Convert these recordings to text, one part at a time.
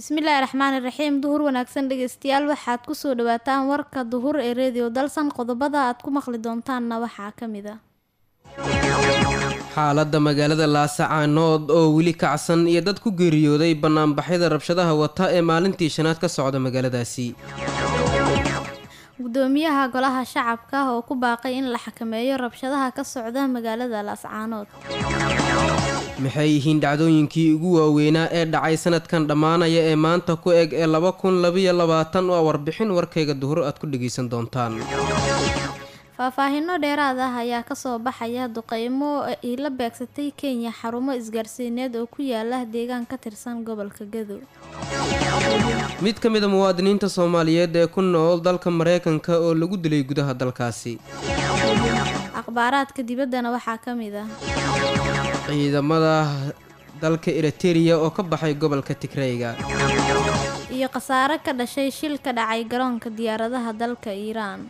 bismillaahi raxmaani raxiim duhur wanaagsan dhegeystayaal waxaad kusoo dhawaataan warka duhur ee redio dalsan qodobada aad ku maqli doontaanna waxaa ka mid a xaaladda magaalada laasacaanood oo weli kacsan iyo dad ku geeriyooday banaanbaxyada rabshadaha wata ee maalintii shanaad ka socda magaaladaasi gudoomiyaha golaha shacabka oo ku baaqay in la xakameeyo rabshadaha ka socda magaalada laascaanood maxay yihiin dhacdooyinkii ugu waaweynaa ee dhacay sanadkan dhammaanaya ee maanta ku eg ee laba kun labayo labaatan oo warbixin warkayga duhur aad ku dhageysan doontaan faahfaahino dheeraad ah ayaa kasoo baxaya duqeymo ay la beegsatay kenya xarumo isgaarsiineed oo ku yaala deegaan ka tirsan gobolka gadow mid ka mid a muwaadiniinta soomaaliyeed ee ku nool dalka mareykanka oo lagu dilay gudaha dalkaasi akhbaaraadka dibaddana waxaa ka mid ah ciidamada dalka eritereya oo ka baxay gobolka tigreyga iyo khasaare ka dhashay shil ka dhacay garoonka diyaaradaha dalka iiraan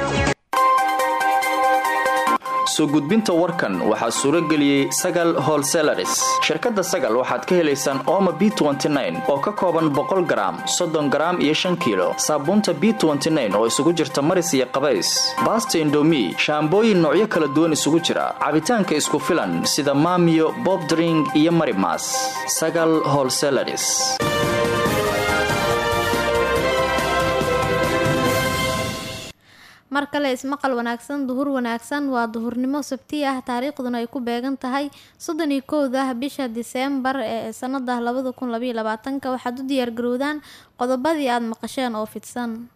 soo gudbinta warkan waxaa suuro geliyey sagal holselaris shirkadda sagal waxaad ka helaysaan ooma b oo ka kooban boqol garaam soddon garaam iyo shan kiilo saabuunta b oo isugu jirta maris iyo qabays baasta indomi shaambooyin noocyo kala duwan isugu jira cabitaanka isku filan sida maamiyo bobdring iyo marimas sagal holselaris mar kale ismaqal wanaagsan duhur wanaagsan waa duhurnimo sabti ah taariikhduna ay ku beegan tahay soddon iyo kowda bisha diseembar ee sanada labada kun labaiyo labaatanka waxaad u diyaargarowdaan qodobadii aada maqasheen oo fidsan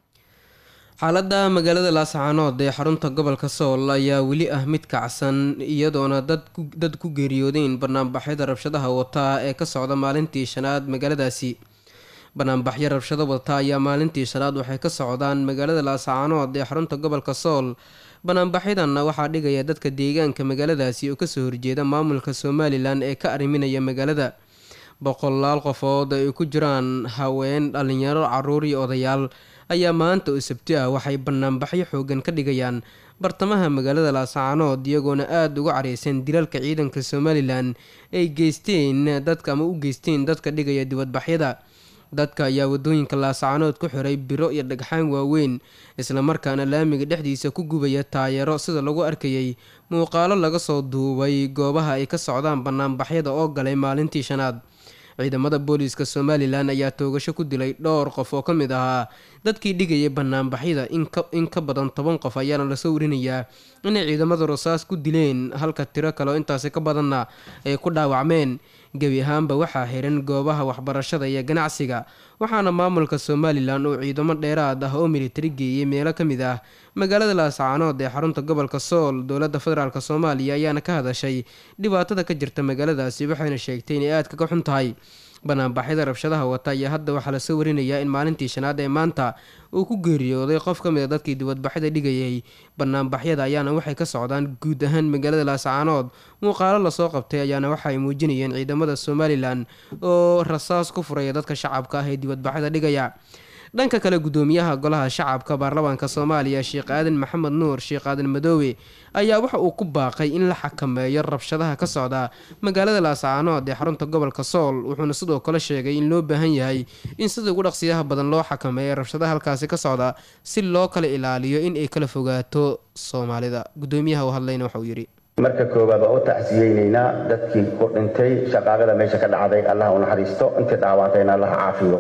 xaaladda magaalada laasacaanood ee xarunta gobolka sool ayaa weli ah mid kacsan iyadoona dad ku geeriyoodeen banaanbaxyada rabshadaha wataa ee ka socda maalintii shanaad magaaladaasi banaanbaxyo rabshado wata ayaa maalintii shanaad waxay ka socdaan magaalada laasacaanood ee xarunta gobolka sool banaanbaxyadanna waxaa dhigaya dadka deegaanka magaaladaasi oo kasoo horjeeda maamulka somalilan ee ka arriminaya magaalada boqolaal qofood ay ku jiraan haween dhalinyaro caruur iyo odayaal ayaa maanta oo sabti ah waxay banaanbaxyo xoogan ka dhigayaan bartamaha magaalada laasacaanood iyagoona aada uga careysan dilalka ciidanka somalilan ay geysteen dadka ama u geysteen dadka dhigaya dibadbaxyada dadka ayaa wadooyinka laasacaanood ku xiray biro iyo dhagxaan waaweyn islamarkaana laamiga dhexdiisa ku gubaya taayaro sida lagu arkayay muuqaalo laga soo duubay goobaha ay ka socdaan banaanbaxyada oo galay maalintii shanaad ciidamada booliiska somalilan ayaa toogasho ku dilay dhowr qof oo ka mid ahaa dadkii dhigayay banaanbaxyada in ka badan toban qof ayaana lasoo warinayaa inay ciidamada rasaas ku dileen halka tiro kale oo intaasi ka badanna ay ku dhaawacmeen gebi ahaanba waxaa xiran goobaha waxbarashada iyo ganacsiga waxaana maamulka somalilan uu ciidamo dheeraad ah oo militari geeyey meelo ka mid ah magaalada laasacaanood ee xarunta gobolka sool dowladda federaalk soomaaliya ayaana ka hadashay dhibaatada ka jirta magaaladaasi waxayna sheegtay inay aad kaga xun tahay banaanbaxyada rabshadaha wata ayaa hadda waxaa lasoo warinayaa in maalintii shanaad ee maanta uu ku geeriyooday qof ka mid a dadkii dibadbaxyada dhigayay banaanbaxyada ayaana waxay ka socdaan guud ahaan magaalada laasacaanood muuqaalo lasoo qabtay ayaana waxa ay muujinayeen ciidamada somalilan oo rasaas ku furaya dadka shacabka ah ee dibadbaxyada dhigaya dhanka kale gudoomiyaha golaha shacabka baarlamaanka soomaaliya sheekh aadan maxamed nuur sheekh aadan madoobe ayaa waxa uu ku baaqay in la xakameeyo rabshadaha ka socda magaalada laasacaanood ee xarunta gobolka sool wuxuuna sidoo kale sheegay in loo baahan yahay in sida ugu dhaqsiyaha badan loo xakameeyo rabshadaha halkaasi ka socda si loo kala ilaaliyo in ay kala fogaato soomaalida gudoomiyaha u hadlayna waxauu yidhi marka koowaad waa u tacsiyeynaynaa dadkii ku dhintay shaqaaqada meesha ka dhacday allah u naxariisto intii dhaawantayna allah caafiyo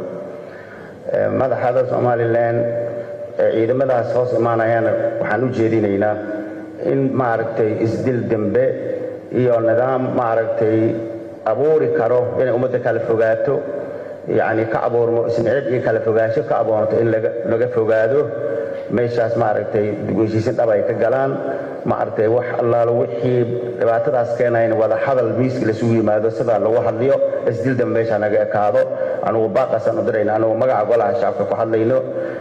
madaxda somalilan ciidamadaas hoos imaanayana waxaan u jeedinaynaa in maaragtay isdil dembe iyo nidaam maaragtay abuuri karo inay ummadda kala fogaato yacni ka abuurmo ismicid iyo kala fogaansho ka abuurto in laga fogaado meeshaas maaragtay heshiisin dhab ay ka galaan maaragtay wax allaalo wixii dhibaatadaas keenayn wada hadal miiska lasugu yimaado sidaa lagu hadliyo isdil dambe meesha naga ekaado anugu baaqaasaan u dirayna anugu magaca golaha shacabka ku hadlayno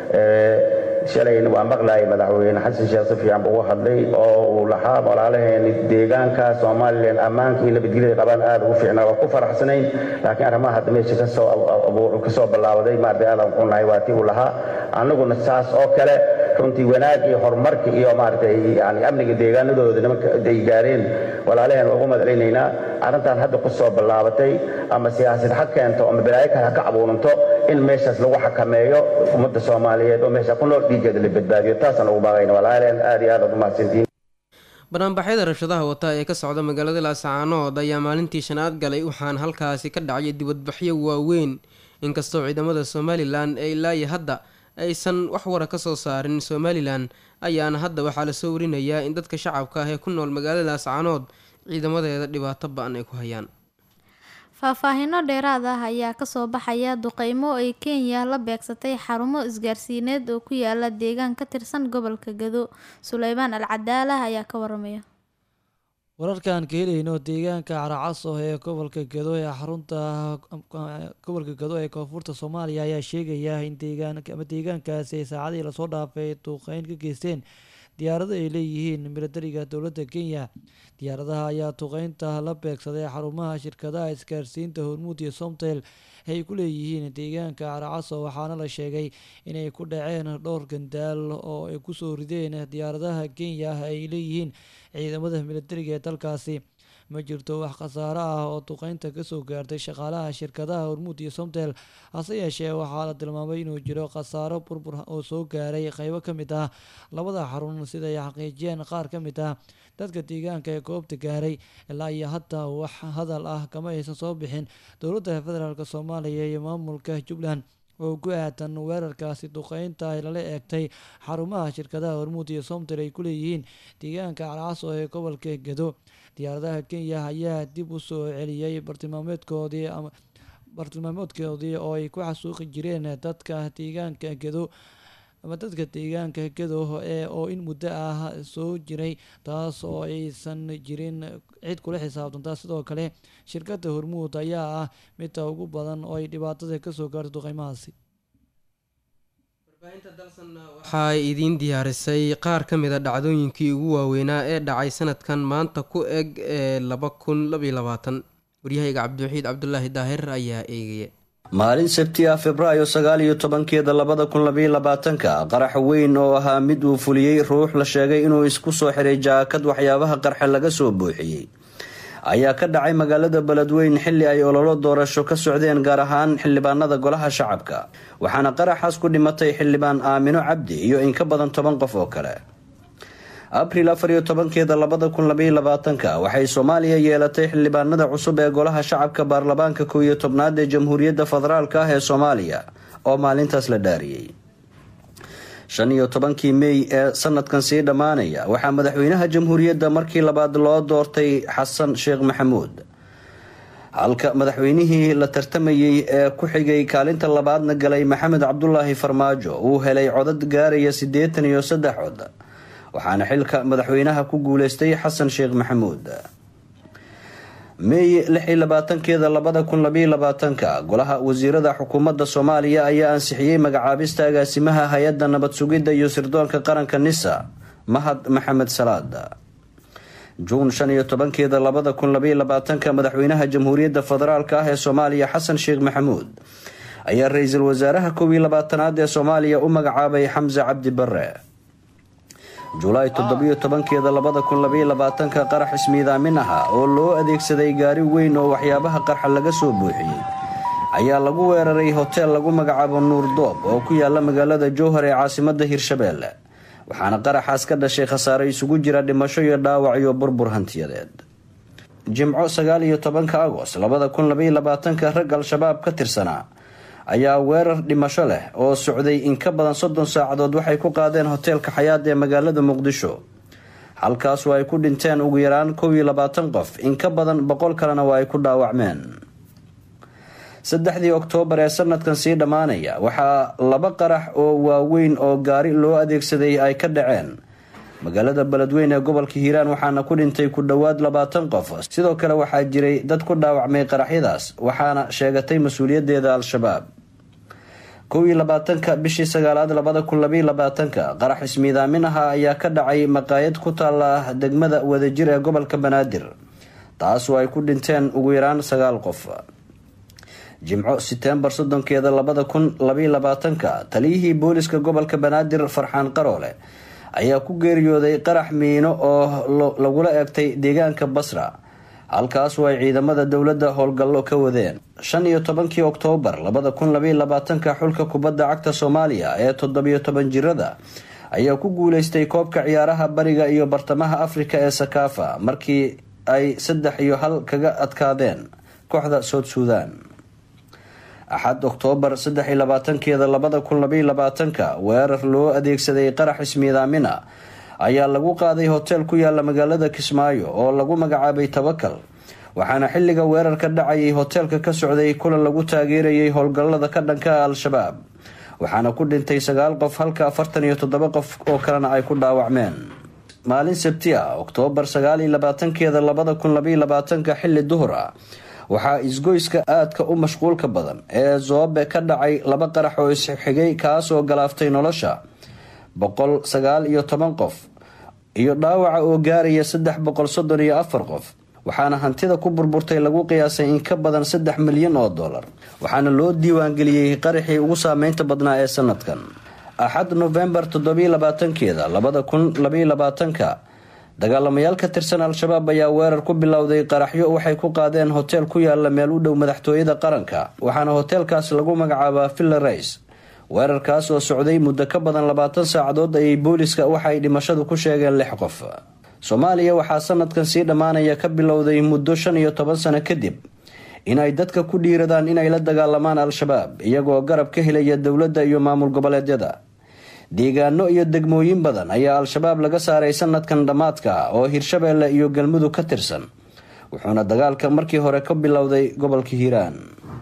shalayna waa maqlaayay madaxweyne xasan sheekh si fiican buu u hadlay oo uu lahaa walaalaheeni deegaanka somalilan ammaanka iyo nabadgelyada qabaan aad ugu fiicnaa waa ku faraxsanayn laakiin arrimaha hadda meesha kasoo kasoo ballaabaday maaragtay aadan qunahay waa tii uu lahaa annaguna saas oo kale runtii wanaag iyo horumarka iyo maaragtay yani amniga deegaanadooda nimanka ay gaareen walaalaheen waa ugu madcelinaynaa arrintan hadda ku soo ballaabatay ama siyaasad ha keento ama balaayo kale ha ka abuuranto in meeshaas lagu xakameeyo ummadda soomaaliyeed oo meesha ku nool dhiigeeda la badbaadiyo taasaan ugu baaqayna walaaleen aad iyo aad aad umahadsantiin banaanbaxyada rabshadaha wata ee ka socda magaalada laascaanood ayaa maalintii shanaad galay waxaana halkaasi ka dhacay dibadbaxyo waaweyn inkastoo ciidamada somalilan ee ilaayi hadda aysan wax wara ka soo saarin somalilan ayaana hadda waxaa lasoo warinayaa in dadka shacabka ah ee ku nool magaalada laascaanood ciidamadeeda dhibaato ba-an ay ku hayaan faahfaahino dheeraad ah ayaa kasoo baxaya duqeymo ay kenya la beegsatay xarumo isgaarsiineed oo ku yaala deegaan ka tirsan gobolka gado suleymaan al cadaalah ayaa ka waramaya wararkaan ka helayno deegaanka caracaso ee gobolka gado ee xarunta gobolka gado ee koonfurta soomaaliya ayaa sheegaya in deegaan ama deegaankaasi ay saacadii lasoo dhaafay duqeyn ka geysteen diyaarado ay leeyihiin milatariga dowladda kenya diyaaradaha ayaa duqeynta la beegsaday xarumaha shirkadaha isgaarsiinta hormuud iyo somtel ay ku leeyihiin deegaanka caracaso waxaana la sheegay inay ku dhaceen dhowr gandaal oo ay kusoo rideen diyaaradaha kenya ay leeyihiin ciidamada milatariga ee dalkaasi ma jirto wax khasaaro ah oo duqeynta kasoo gaartay shaqaalaha shirkadaha hormuud iyo somtel hase yeeshee waxaa la tilmaamay inuu jiro khasaaro burbur oo soo gaaray qeybo ka mid ah labada xarun sida ay xaqiijiyeen qaar ka mid ah dadka deegaanka ee goobta gaaray ilaa iyo hadda wax hadal ah kama aysan soo bixin dowladda federaalk soomaaliya iyo maamulka jubbaland oo ku aadan weerarkaasi duqeynta ay lala eegtay xarumaha shirkadaha hormuud iyo somtel ay ku leeyihiin deegaanka carcaso ee gobolka gedo diyaaradaha kenya ayaa dib u soo celiyey bartilmaameedkoodii ama bartilmaameedkoodii oo ay ku xasuuqi jireen dadka deegaanka gedo ama dadka deegaanka gedo ee oo in muddo ah soo jiray taas oo aysan jirin cid kula xisaabtantaa sidoo kale shirkadda hormuud ayaa ah midta ugu badan oo ay dhibaatada kasoo gaarto duqeymahaasi waxaa idiin diyaarisay qaar ka mid a dhacdooyinkii ugu waaweynaa ee dhacay sanadkan maanta ku eg ee laba kun labaiyo labaatan waryahayga cabdiwaxiid cabdulaahi daahir ayaa eegaya maalin sabti ah februaayo sagaal iyo tobankeeda labada kun labaiyo labaatanka qarax weyn oo ahaa mid uu fuliyey ruux la sheegay inuu isku soo xiray jaakad waxyaabaha qarxe laga soo buuxiyey ayaa ka dhacay magaalada beledweyn xilli ay ololo doorasho ka socdeen gaar ahaan xildhibaanada golaha shacabka waxaana qaraxaas ku dhimatay xildhibaan aamino cabdi iyo in ka badan toban qof oo kale abril afar iyo tobankeeda labada kun labaiyo labaatanka waxay soomaaliya yeelatay xildhibaanada cusub ee golaha shacabka baarlamaanka kow iyo tobnaad ee jamhuuriyadda federaalk ah ee soomaaliya oo maalintaas la dhaariyey shan iyo tobankii mey ee sanadkan sii dhammaanaya waxaa madaxweynaha jamhuuriyadda markii labaad loo doortay xasan sheekh maxamuud halka madaxweynihii la tartamayey ee ku xigay kaalinta labaadna galay maxamed cabdulaahi farmaajo uu helay codad gaaraya siddeetan iyo saddex cod waxaana xilka madaxweynaha ku guuleystay xasan sheekh maxamuud meey lix iyo labaatankeeda labada kun labaiyo labaatanka golaha wasiirada xukuumadda soomaaliya ayaa ansixiyey magacaabista agaasimaha hay-adda nabad sugidda iyo sirdoonka qaranka nisa mahad maxamed salaad juun shan iyo tobankeeda labada kun labaiyo labaatanka madaxweynaha jamhuuriyadda federaalk ah ee soomaaliya xasan sheekh maxamuud ayaa ra-iisul wasaaraha kow iyo labaatanaad ee soomaaliya u magacaabay xamse cabdi bare julaay toddobiyo tobankeeda labada kun labaiyo labaatanka qarax ismiidaamin aha oo loo adeegsaday gaari weyn oo waxyaabaha qarxa laga soo buuxiyey ayaa lagu weeraray hoteel lagu magacaabo nuur doob oo ku yaala magaalada jowhar ee caasimada hirshabeelle waxaana qaraxaas ka dhashay khasaare isugu jira dhimasho iyo dhaawac iyo burbur hantiyadeed jimco sagaal iyo tobanka agost labada kun labaiyo labaatanka rag al-shabaab ka tirsanaa ayaa weerar dhimasho leh oo socday in ka badan soddon saacadood waxay ku qaadeen hoteelka xayaad ee magaalada muqdisho halkaasu ay ku dhinteen ugu yaraan kow iyo labaatan qof in ka badan boqol kalena waa ay ku dhaawacmeen saddexdii oktoobar ee sanadkan sii dhammaanaya waxaa laba qarax oo waaweyn oo gaari loo adeegsaday ay ka dhaceen magaalada beledweyn ee gobolka hiiraan waxaana ku dhintay ku dhowaad labaatan qof sidoo kale waxaa jiray dad ku dhaawacmay qaraxyadaas waxaana sheegatay mas-uuliyadeeda al-shabaab kow iyo labaatanka bishii sagaalaad labada kun labaiyo labaatanka qarax ismiidaamin aha ayaa ka dhacay maqaayad ku taala degmada wadajir ee gobolka banaadir taasoo ay ku dhinteen ugu yaraan sagaal qof jimco setembar soddonkeeda labada kun labaiyo labaatanka taliyihii booliska gobolka banaadir farxaan qaroole ayaa ku geeriyooday qarax miino oo lagula eegtay deegaanka basra halkaasoo ay ciidamada dowladda howlgallo ka wadeen shan iyo tobankii oktoobar labada kun labaiyo labaatanka xulka kubadda cagta soomaaliya ee toddobiyo toban jirada ayaa ku guuleystay koobka ciyaaraha bariga iyo bartamaha afrika ee sakaafa markii ay saddex iyo hal kaga adkaadeen kooxda soud suudan axad oktoobar saddex iyo labaatankeeda labada kun labaiyo labaatanka weerar loo adeegsaday qarax ismiidaamina ayaa lagu qaaday hoteel ku yaala magaalada kismaayo oo lagu magacaabay tabakal waxaana xilliga weerarka dhacayay hoteelka ka socday kulan lagu taageerayay howlgallada ka dhanka al-shabaab waxaana ku dhintay sagaal qof halka afartan iyo toddoba qof oo kalena ay ku dhaawacmeen maalin sabti ah oktoobar sagaal iyo labaatankeeda labada kun labaiyo labaatanka xilli duhur ah waxaa isgoyska aadka u mashquulka badan ee zoobe ka dhacay laba qarax oo isxigay kaasoo galaaftay nolosha boqol sagaal iyo toban qof iyo dhaawaca oo gaaraya saddex boqol soddon iyo afar qof waxaana hantida ku burburtay lagu qiyaasay in ka badan saddex milyan oo dollar waxaana loo diiwaangeliyey qaraxii ugu saameynta badnaa ee sanadkan axad novembar toddobiyo labaatankeeda labada kun labaiyo labaatanka dagaalamayaal ka tirsan al-shabaab ayaa weerar ku bilowday qaraxyo waxay ku qaadeen hoteel ku yaala meel u dhow madaxtooyada qaranka waxaana hoteelkaas lagu magacaabaa villa rays weerarkaas oo socday muddo ka badan labaatan saacadood ayay booliska waxaay dhimashadu ku sheegeen lix qof soomaaliya waxaa sanadkan sii dhammaanaya ka bilowday muddo shan iyo toban sano kadib inay dadka ku dhiiradaan inay la dagaalamaan al-shabaab iyagoo garab ka helaya dowladda iyo maamul goboleedyada deegaano iyo degmooyin badan ayaa al-shabaab laga saaray sanadkan dhammaadka oo hirshabeelle iyo galmudug ka tirsan wuxuuna dagaalka markii hore ka bilowday gobolka hiiraan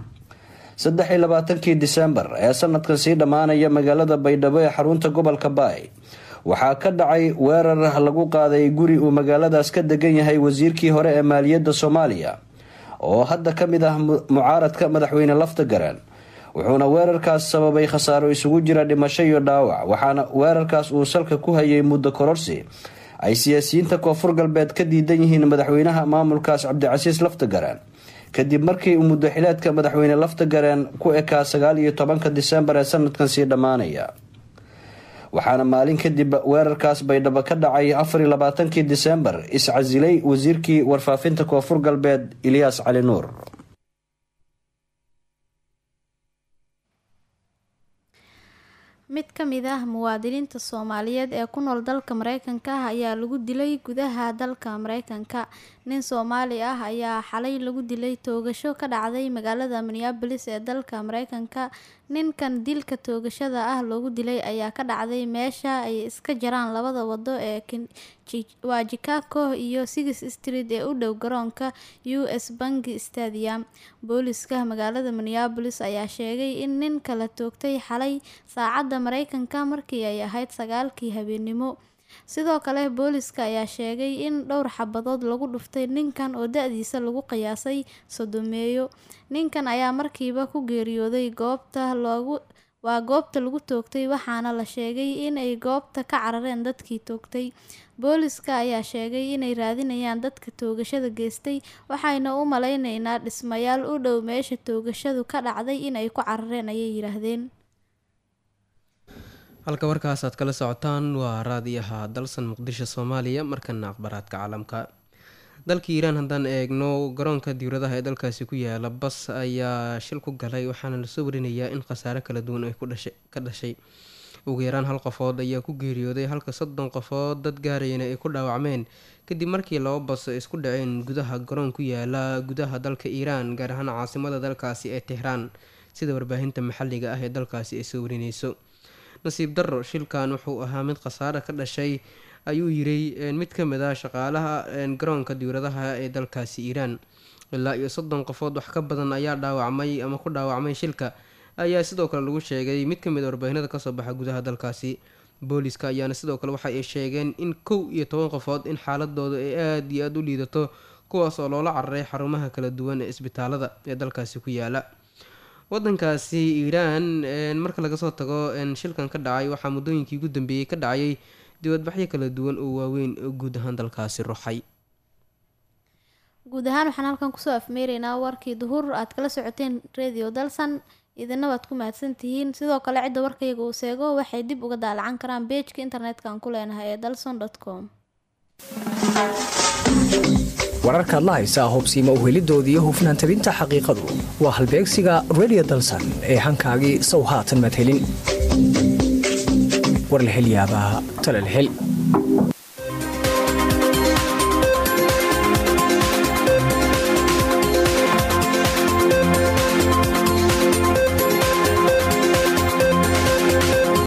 saddex iyo labaatankii disembar ee sanadkan sii dhammaanaya magaalada baydhabo ee xarunta gobolka baay waxaa ka dhacay weerar lagu qaaday guri uu magaaladaas ka degan yahay wasiirkii hore ee maaliyadda soomaaliya oo hadda ka mid ah mucaaradka madaxweyne lafta garan wuxuuna weerarkaas sababay khasaaro isugu jira dhimasho iyo dhaawac waxaana weerarkaas uu salka ku hayay muddo kororsi ay siyaasiyiinta koonfur galbeed ka diidan yihiin madaxweynaha maamulkaas cabdicasiis lafta garan kadib markii uu muddo xileedka madaxweyne lafta gareen ku ekaa sagaal iyo tobanka disembar ee sanadkan sii dhammaanaya waxaana maalin kadib weerarkaas baydhabo ka dhacay afar iyo labaatankii disembar iscasilay wasiirkii warfaafinta koonfur galbeed ilyaas cali nuur mid ka mid ah muwaadiniinta soomaaliyeed ee ku nool dalka mareykanka ah ayaa lagu dilay gudaha dalka mareykanka nin soomaali ah ayaa xalay lagu dilay toogasho ka dhacday magaalada minneabolis ee dalka mareykanka ninkan dilka toogashada ah loogu dilay ayaa ka dhacday meesha ay iska jaraan labada wado ee waa chicago iyo six street ee u dhow garoonka u s bangi stadium booliska magaalada minneabolis ayaa sheegay in nin kala toogtay xalay saacadda mareykanka markii ay ahayd sagaalkii habeennimo sidoo kale booliska ayaa sheegay in dhowr xabadood lagu dhuftay ninkan oo da-diisa lagu qiyaasay sodomeeyo ninkan ayaa markiiba ku geeriyooday goobta loogu waa goobta lagu toogtay waxaana la sheegay inay goobta ka carareen dadkii toogtay booliska ayaa sheegay inay raadinayaan dadka toogashada geystay waxayna u maleyneynaa dhismayaal u dhow meesha toogashadu ka dhacday inay ku carareen ayay yidhaahdeen halka warkaas aad kala socotaan waa raadiyaha dalsan muqdisho soomaaliya markana akhbaraadka caalamka dalka iiraan haddaan eegno garoonka diwladaha ee dalkaasi ku yaala bas ayaa shil ku galay waxaana lasoo warinayaa in khasaare kala duwan ay ka dhashay ugu yaraan hal qofood ayaa ku geeriyooday halka soddon qofood dad gaarayana ay ku dhaawacmeen kadib markii laba bas isku dhaceen gudaha garoon ku yaala gudaha dalka iiraan gaar ahaan caasimada dalkaasi ee tehraan sida warbaahinta maxalliga ah ee dalkaasi ay soo warineyso nasiib darro shilkan wuxuu ahaa mid khasaare ka dhashay ayuu yiray mid ka mid ah shaqaalaha garoonka diwladaha ee dalkaasi iiraan ilaa iyo soddon qofood wax ka badan ayaa dhaawacmay ama ku dhaawacmay shilka ayaa sidoo kale lagu sheegay mid kamid a warbaahinada kasoo baxa gudaha dalkaasi booliska ayaana sidoo kale waxa ay sheegeen in kow iyo toban qofood in xaaladooda ay aada iyo aada u liidato kuwaas oo loola cararay xarumaha kala duwan ee isbitaalada ee dalkaasi ku yaala wadankaasi iiraan marka laga soo tago shilkan ka dhacay waxaa muddooyinkii ugu dambeeyey ka dhacayay dibadbaxyo kala duwan oo waaweyn oo guud ahaan dalkaasi ruxay guud ahaan waxaan halkan kusoo afmeeraynaa warkii duhur aad kala socoteen radio dalsan idina waad ku mahadsan tihiin sidoo kale cidda warkayga uu seego waxay dib uga daalacan karaan beejka internetka aan ku leenahay ee dalson com wararkaad la haysaa hubsiima uhelidoodiiyo hufnaan tabinta xaqiiqadu waa halbeegsiga redio dalsan ee hankaagii sow haatan maad helin war la hel yaabaa tale la hel